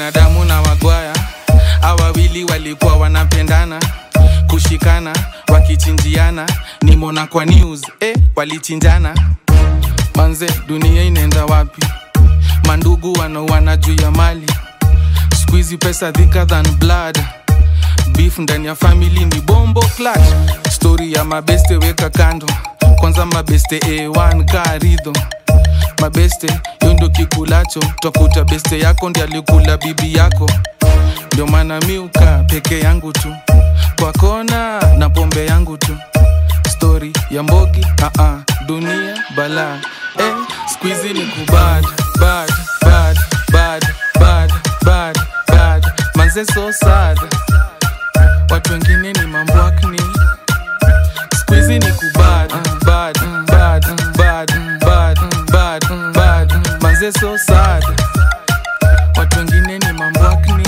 binadamu na wagwaya hawa wawili walikuwa wanapendana kushikana wakichinjiana nimona kwa news eh, walichinjana manze dunia inaenda wapi mandugu wanauana juu ya mali squeezy pesa thicker than blood beef ndani ya family ni bombo clutch story ya mabeste weka kando kwanza mabeste a1 karidho mabeste yo ndo kikulacho twakuta beste yako ndi alikula bibi yako ndio maana miuka peke yangu tu kwa kona na pombe yangu tu stori ya mbogi uh-uh, dunia bala eh, squeezy ni kubad bad bad bad bad bad bad manze so sad watu wengine ni mambwakni squeezy ni kubad bad bad bad bad bad bad manze so sad watu wengine ni mambwakni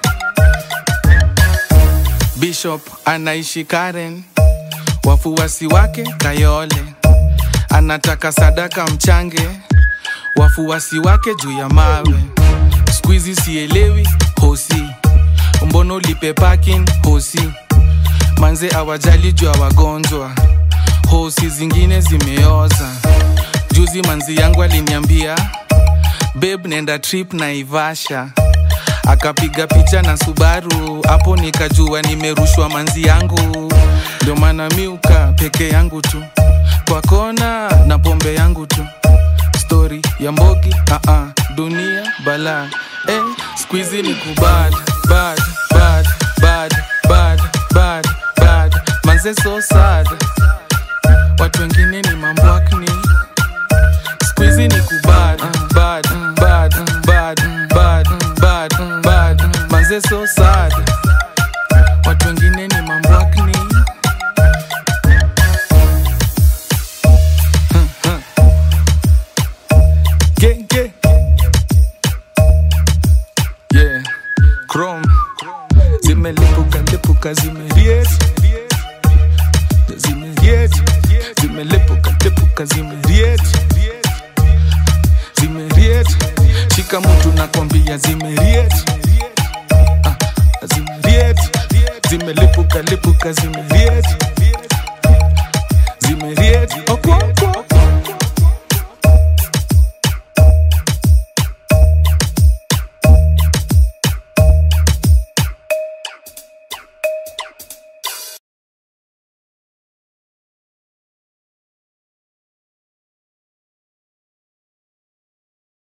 bishop anaishi karen wafuasi wake kayole anataka sadaka mchange wafuasi wake juu ya mawe skuizi sielewi hosi mbono lipe parking hosi manze awajali juu ya wagonjwa hosi zingine zimeoza juzi manzi yangu aliniambia beb nenda trip na ivasha akapiga picha na subaru hapo nikajua nimerushwa manzi yangu ndio maana miuka peke yangu tu kwa kona na pombe yangu tu stori ya mbogi uh-uh, dunia bala eh, squeezy ni kubad bad bad bad bad bad bad manze so sad watu wengine ni mambwakni squeezy ni kubad bad bad bad bad bad bad manze so sad watu wengine ni mambwakni Gang, gang. Yeah, Chrome zimelipuka lipuka zimeriet zimeriet zimelipuka lipuka zimeriet zimeriet shika mtu nakwambia zimeriet Ah, zimeriet zimelipuka lipuka zimeriet zimeriet okwo